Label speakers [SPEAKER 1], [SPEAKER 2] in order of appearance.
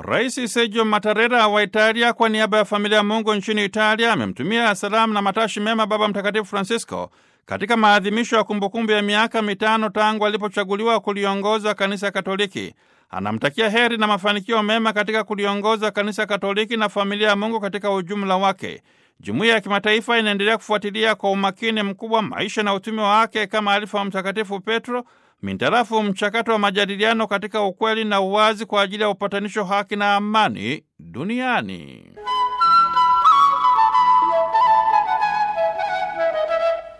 [SPEAKER 1] Rais Sergio Mattarella wa Italia kwa niaba ya familia ya Mungu nchini Italia amemtumia salamu na matashi mema Baba Mtakatifu Francisco katika maadhimisho ya kumbukumbu ya miaka mitano tangu alipochaguliwa kuliongoza Kanisa Katoliki. Anamtakia heri na mafanikio mema katika kuliongoza Kanisa Katoliki na familia ya Mungu katika ujumla wake. Jumuiya ya kimataifa inaendelea kufuatilia kwa umakini mkubwa maisha na utume wake kama alifa wa Mtakatifu Petro mintarafu mchakato wa majadiliano katika ukweli na uwazi kwa ajili ya upatanisho, haki na amani duniani.